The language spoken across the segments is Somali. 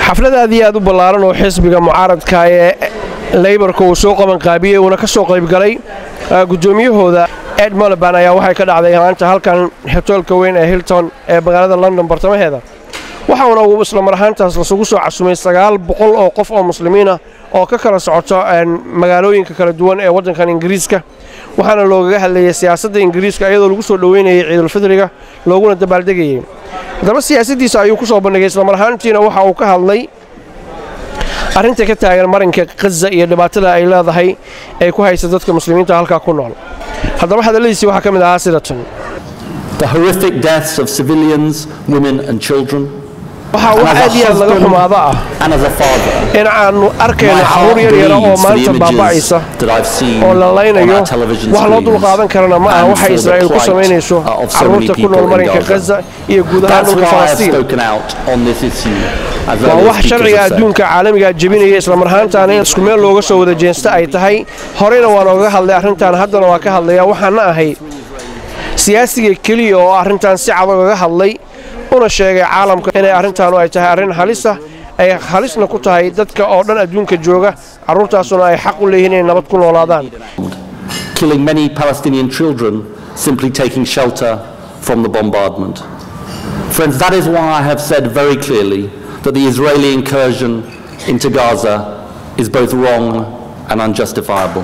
xaflad aad iyo aad u ballaaran oo xisbiga mucaaradka ee leybarka uu soo qabanqaabiyey uuna ka soo qaybgalay guddoomiyahooda ed moliban ayaa waxay ka dhacday maanta halkan hotoolka weyn ee hilton ee magaalada london bartamaheeda waxauna uu isla mar ahaantaas lasugu soo casumay sagaal boqol oo qof oo muslimiinah oo ka kala socoto magaalooyinka kala duwan ee waddankan ingiriiska waxaana loogaga hadlayay siyaasadda ingiriiska iyadoo lagu soo dhoweynayay ciidulfidriga looguna dabaaldegayey haddaba siyaasaddiisa ayuu ku soo bandhigay islamar ahaantiina waxa uu ka hadlay arrinta ka taagan marinka khaza iyo dhibaatada ay leedahay ay ku haysa dadka muslimiinta halkaa ku nool haddaba hadalladiisii waxaa ka mid ahaa sidatan The horrific deaths of civilians, women, and children. waxaa wax aad iyo aad laga xumaado ah And as a father, in aannu my arkayno heart carruur yar yara oo bleeds for the maanta images baaba'aysa that I've seen oo la on laynayo our television wax loo dulqaadan karana ma aha and waxa for the israa'iil ku plight, samaynayso uh, of so many carruurta ku people nool in marinka Gaza. khaza iyo guud ahaan That's dhulka why I've falastiin spoken out on this issue. As waa earlier wax speakers sharciga have said. adduunka caalamiga jebinaya islamar ahaantaana in isku meel looga soo wada jeensta ay tahay horeyna waan ooga hadlay arrintan haddana waa ka hadlaya waxaana ahay siyaasiga keliya oo arrintan si cad ogaga hadlay una sheegay caalamka inay arrintaanu ay tahay arrin halisa ay halisna ku tahay dadka oo dhan adduunka jooga carruurtaasuna ay xaq u leeyihiin inay nabad ku noolaadaan killing many Palestinian children simply taking shelter from the bombardment. Friends, that is why I have said very clearly that the Israeli incursion into Gaza is both wrong and unjustifiable.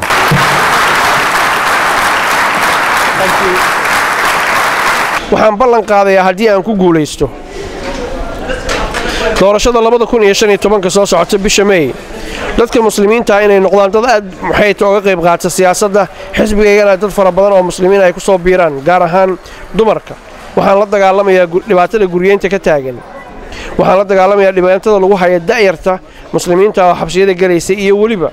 waxaan ballan qaadayaa haddii aan ku guulaysto doorashada labada kun iyo shan iyo tobanka soo socota bisha meey dadka muslimiinta inay noqdaan dad aad maxayta oga qayb qaata siyaasadda xisbigaygana dad fara badan oo muslimiin ay ku soo biiraan gaar ahaan dumarka waxaan la dagaalamayaa gu- dhibaatada guryeynta ka taagan waxaan la dagaalamayaa dhibaatada lagu haya da'yarta muslimiinta oo xabsiyada gelaysa iyo weliba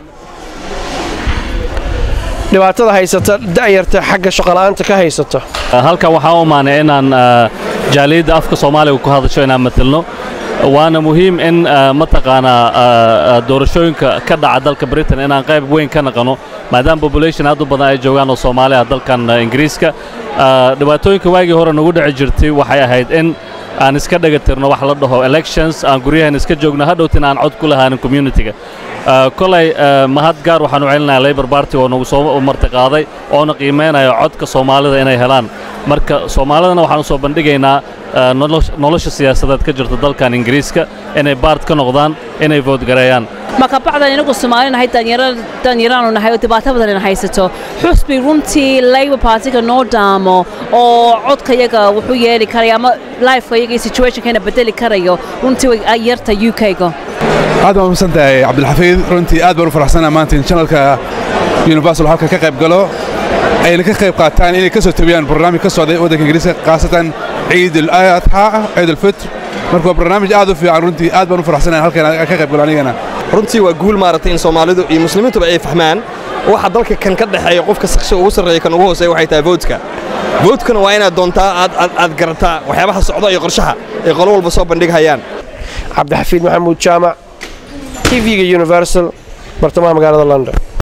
dhibaatada haysata da'yarta xagga shaqola'aanta ka haysata halkan waxaa u imaanay inaan ah, jaaliyadda afka soomaaliga ku hadasho inaan matalno waana muhiim in ah, mataqaanaa ah, ah, doorashooyinka ka dhaca dalka britain inaan qayb weyn ka naqano maadaama population aad u badan ay joogaan oo soomaali ah dalkan ah, ingiriiska Ah, dhibaatooyinka waagii hore nagu dhici jirtay waxay ahayd in aan iska dhagatirno wax la dhaho elections aan guryahan iska joogno hadhowtin aan cod ku lahaanin communitiga Ah, kolay ah, mahad gaar waxaan u celinayaa labor party oo nagu soo martiqaaday oona qiimaynaya codka soomaalida inay helaan marka soomaalidana waxaan u soo bandhigaynaa ah, nolosh- nolosha siyaasadeed ka jirta dalkan ingiriiska inay baart ka noqdaan inay voodgareeyaan marka bacdan inagu Soomaali nahay danyaraanu nahay oo dhibaato badan in haysato xusbi runtii Labour Party-ga noo daamo oo codkayaga wuxuu yeeli karaya ama lifekayaga iyo situationkayna bedeli karayo runtii way ay yarta UK-ga aad baan umahadsan tahay cabdilxafiid runtii aad baan u faraxsanahay maanta in channelka universal halka ka qayb galo ayna ka qayb qaataan inay ka soo tabiyaan barnaamij ka socday waddanka ingiriiska khaasatan ciid al-adxa ciid al-fitr marka waa barnaamij aad u fiican runtii aad baan u faraxsanahay halkan ka qayb galo anigana runtii waa guul maaragtay in soomaalidu iyo muslimiintuba ay fahmaan waxa dalka kan ka dhexeeya qofka shakhsi ugu sarreeya kan ugu hooseeya waxay tahay voodka voodkana waa inaad doontaa aad aad aad garataa waxyaabaha socda iyo qorshaha ay qolo walba soo bandhighayaan cabdixafiid maxamuud jaamac tv-ga universal bartamaha magaalada london